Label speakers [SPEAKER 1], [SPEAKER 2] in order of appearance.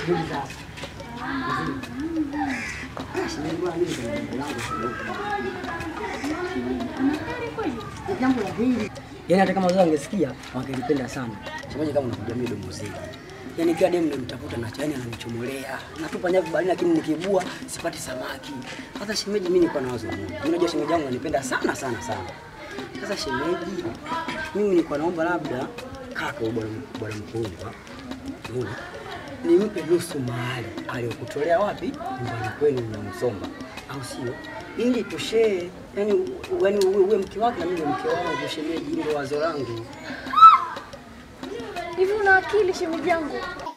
[SPEAKER 1] Hili sasa. Ah, shemeji bwana mimi ndio jambo langu kidogo. Jambo la hili. Yaani hata kama wazazi wangesikia wangelipenda sana. Shemeji kama unakuja mimi domo zile. Yaani kila demu nimtafuta na chani ananichomolea. Natupa nyavu baharini lakini nikibua sipati samaki. Sasa shemeji mimi niko na wazo moja. Mimi Unajua shemeji yangu ananipenda sana sana sana. Sasa shemeji mimi nilikuwa naomba labda kaka wa bwana bwana mkubwa. Unaona? Nimpe nusu mahali aliyokutolea wapi? Nyumbani kwenu na Msomba. Au sio? Ili tushee, yani yani uwe, uwe mke wake na mimi niwe mke wangu shemeji, ndio wazo langu.
[SPEAKER 2] Hivi una akili shemeji yangu?